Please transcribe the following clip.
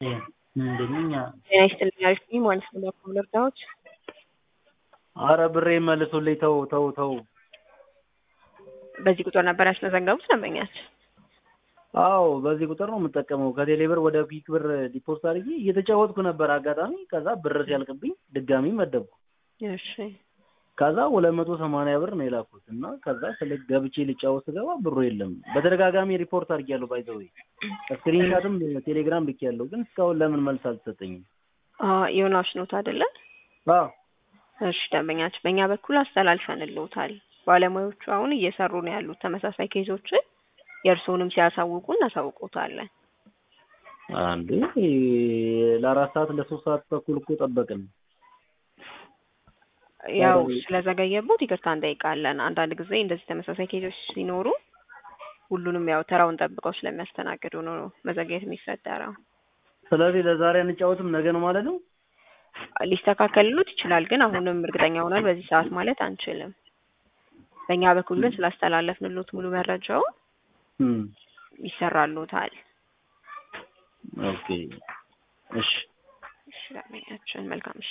ምንድነኛ ጤና ይስጥልኝ አሪፍ ነኝ ማለት ነው። በኩል እርዳዎች አረ ብሬ መልሱልኝ። ተው ተው ተው። በዚህ ቁጥር ነበር ያስመዘገቡት ደንበኛችን? አዎ በዚህ ቁጥር ነው የምጠቀመው። ከቴሌ ብር ወደ ኪክ ብር ዲፖስት አድርጌ እየተጫወትኩ ነበር አጋጣሚ። ከዛ ብር ሲያልቅብኝ ድጋሚ መደብኩ። እሺ ከዛ ሁለት መቶ ሰማንያ ብር ነው የላኩት እና ከዛ ስለ ገብቼ ልጫወት ስገባ ብሩ የለም። በተደጋጋሚ ሪፖርት አድርጌያለሁ። ባይዘዌ ስክሪንሻትም ቴሌግራም ልኬያለሁ፣ ግን እስካሁን ለምን መልስ አልተሰጠኝም? ዮናስ ኖት አይደለ? አዎ እሺ ደንበኛችን በእኛ በኩል አስተላልፈንልዎታል። ባለሙያዎቹ አሁን እየሰሩ ነው ያሉት ተመሳሳይ ኬዞችን የእርስዎንም ሲያሳውቁ እናሳውቆታለን። አንዴ ለአራት ሰዓት ለሶስት ሰዓት ተኩል እኮ ጠበቅን። ያው ስለዘገየቦት ይቅርታ እንጠይቃለን። አንዳንድ ጊዜ እንደዚህ ተመሳሳይ ኬዞች ሲኖሩ ሁሉንም ያው ተራውን ጠብቀው ስለሚያስተናግዱ ነው መዘግየት የሚፈጠረው። ስለዚህ ለዛሬ አንጫወትም ነገ ነው ማለት ነው። ሊስተካከልሉት ይችላል፣ ግን አሁንም እርግጠኛ ሆናል በዚህ ሰዓት ማለት አንችልም። በእኛ በኩል ግን ስላስተላለፍንሎት ሙሉ መረጃው ይሰራሉታል። ኦኬ እሺ እሺ፣ መልካም እሺ